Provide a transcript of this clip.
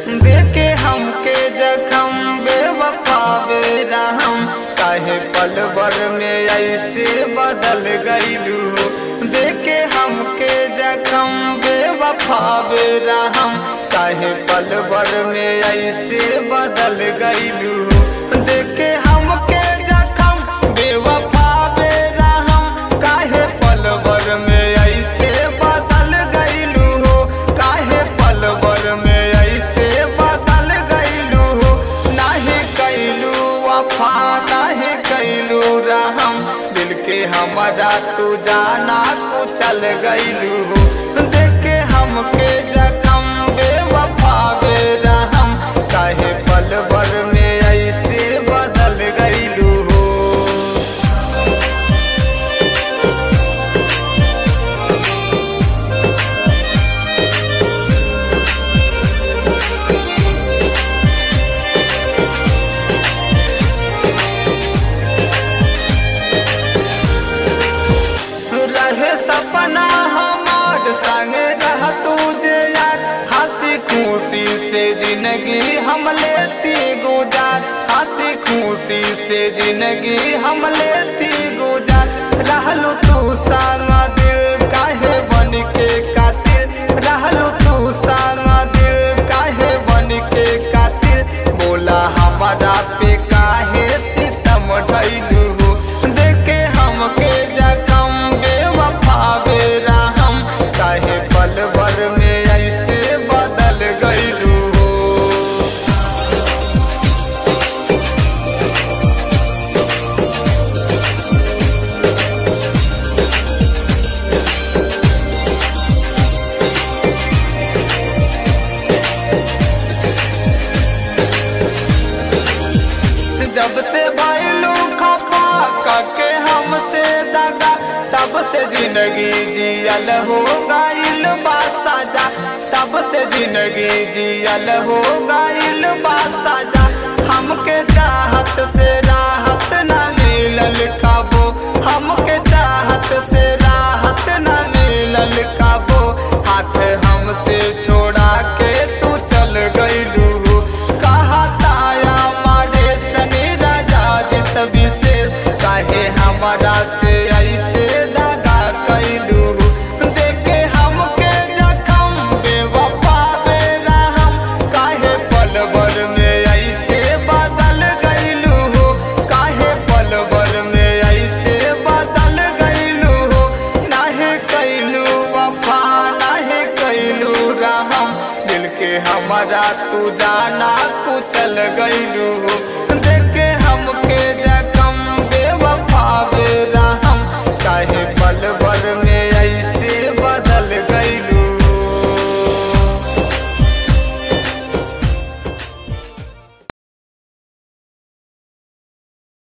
देखे हमके जखम बेवफा बेरहम काहे पल भर में ऐसे बदल गईलू देखे हमके जखम बेवफा बेरहम काहे पल भर में ऐसे बदल गईलू देखे हमके जखम बेवफा बेरहम काहे पल भर में ऐसे बदल गईलू हो काहे पल भर में ऐसे बदल गईलू हो नाही कैलू वफा नाही कैलू रहम दिल के हमारा तू जाना को चल गईलू हो देखे हमके जखम बेवफा बेरहम काहे पल भर में ऐसे बदल गईलू हो रहे सपना हमार संग रह तुझे यार हंसी खुशी से जिंदगी हम लेती गुजार हंसी खुशी से जिंदगी हम लेती गुजार रहलू तू संग दिल काहे बन के कातिल रहलू तू संग दिल काहे बन के कातिल बोला हमारा पे काहे सितम ढैलू हो देखे हमके जखम बेवफा बेरहम काहे पल भर में ऐसे बदल गईलू हो जब से भैलू खपा कके हमसे दगा तब से जिंदगी जियल हो गईल बा साजा तब से जिंदगी जियल हो गईल बा साजा हमके चाहत से राहत न मिलल काबो हमके चाहत से राहत न मिलल काबो हाथ हमसे छोड़ा के तू चल गईलू कहा ताया मारे सनी राजा जित विशेष काहे हमारा से ऐसे दगा कैलू देखे हमके जखम बेवफा बेरहम काहे पल भर में ऐसे बदल गईलू हो काहे पल भर में ऐसे बदल गईलू हो नाहे कैलू वफा नाहे कैलू रहम दिल के हमारा तू जाना तू चल गईलू हो